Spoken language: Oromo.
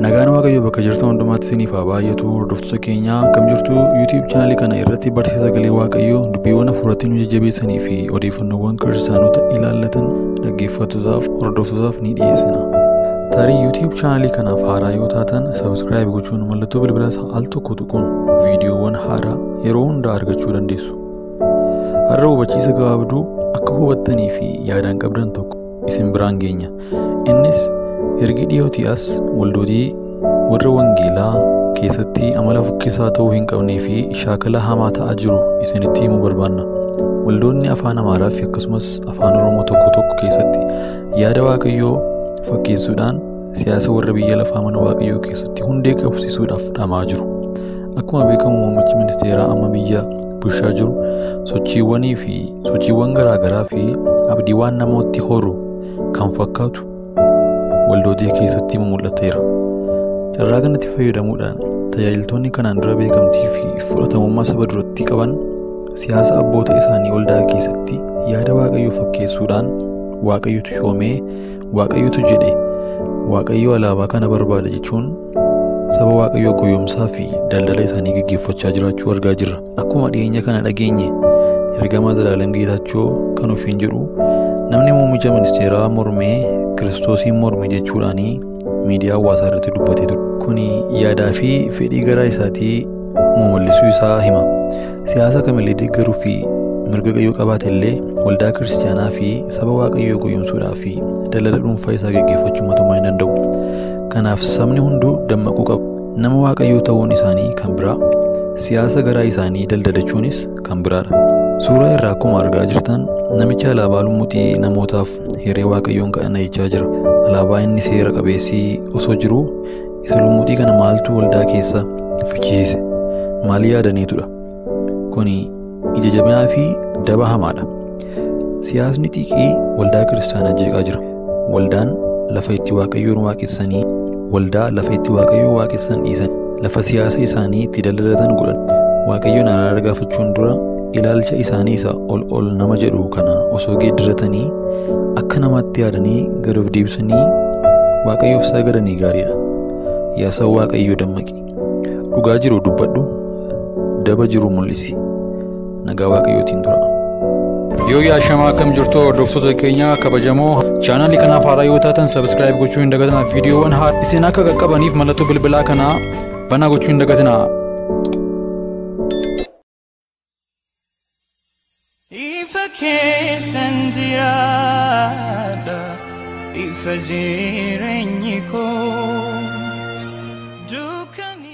Nagaan Waaqayyoo bakka jirtan hundumaatti isiniif haa baay'atu hordoftoota keenyaa akkam jirtu YouTube chaanalii kana irratti barsiisa sagalee Waaqayyoo dubbiiwwan hafuuratti nu jajjabeessanii fi odeeffannoowwan kiristaanota ilaallatan dhaggeeffattootaaf hordoftootaaf ni dhiyeessina. Tarii YouTube chaanalii kanaaf haaraa yoo taatan sabiskiraayib gochuun mallattoo bilbilaa al tokko tuquun viidiyoowwan haaraa yeroo hundaa argachuu dandeessu. Har'a hubachiisa gabaabduu akka hubattanii fi yaadaan qabdan tokko isin biraan geenya. Innis ergi dhiyootii as waldootii warra wangeelaa keessatti amala fukkisaa ta'uu hin qabnee fi shaakala hamaa ta'aa jiru isinitti himuu barbaanna. Waldoonni afaan Amaaraa fi akkasumas afaan Oromoo tokko tokko keessatti yaada Waaqayyoo fakkeessuudhaan siyaasa warra biyya lafaa mana Waaqayyoo keessatti hundee qabsiisuudhaaf dhamaa jiru. Akkuma beekamu muummichi ministeeraa amma biyya bulchaa jiru sochiiwwanii fi sochiiwwan garaagaraa fi abdiiwwan namootti horu kan fakkaatu waldootii keessatti mul'ateera. Carraa kanatti fayyadamuudhaan tajaajiltoonni kanaan dura beekamtii fi fudhatamummaa saba duratti qaban siyaasa abboota isaanii waldaa keessatti yaada waaqayyoo fakkeessuudhaan waaqayyotu shoomee waaqayyotu jedhe waaqayyo alaabaa kana barbaada jechuun saba waaqayyoo goyoomsaa fi daldala isaanii gaggeeffachaa jiraachuu argaa jirra. Akkuma dhiyeenya kana dhageenye ergamaa Zalaalam Geetaachoo kan ofiin jedhu namni muummicha ministeeraa mormee kiristoosiin morme jechuudhaanii miidiyaa hawaasaa irratti dubbatee ture. Kuni yaadaa fi fedhii garaa isaatii mumallisuu isaa hima. Siyaasa kamillee deeggaruu fi mirga qayyoo qabaate illee waldaa kiristaanaa fi saba waaqayyoo goyoomsuudhaa fi daldala dhuunfaa isaa gaggeeffachuu mootummaa hin danda'u. Kanaaf sabni hunduu dammaquu qaba. Nama waaqayyoo ta'uun isaanii kan biraa, siyaasa garaa isaanii daldalachuunis kan biraadha. Suuraa irraa akkuma argaa jirtan namicha alaabaa lumuxii namootaaf hiree waaqayyoon kadhana jechaa jira. Alaabaa inni seera qabeessii osoo jiruu isa lumuxii kana maaltu waldaa keessa fichisiise? Maal yaadaniitudha? Kuni ija jabinaa fi daba hamaadha. Siyaasni xiiqii waldaa kiristaanaa jeeqaa jira. Waldaan lafa itti waaqayyoon waaqessanii waldaa lafa itti waaqayyoo waaqessan dhiisan lafa siyaasa isaanii itti daldalatan godhan waaqayyoon araara gaafachuun dura ilaalcha isaanii isa ol ol nama jedhu kana osoo geeddaratanii akka namaatti yaadanii gad of deebisanii waaqayyoof sagadanii gaariidha. Yaa saba waaqayyoo dammaqi. Dhugaa jiru dubbadhu. Daba jiru mul'isi. Nagaa waaqayyootiin tura. Yoo yaashamaa akkam jirtu hordoftoota keenya kabajamoo chaanalii kanaaf haaraa yoo taatan sabiskiraayib gochuu hin dagatinaa viidiyoowwan haa isin akka qaqqabaniif mallattoo bilbilaa kanaa banaa gochuu hin dagatinaa. Ifa keessan jiraadha ifa jireenyi koo dukkani.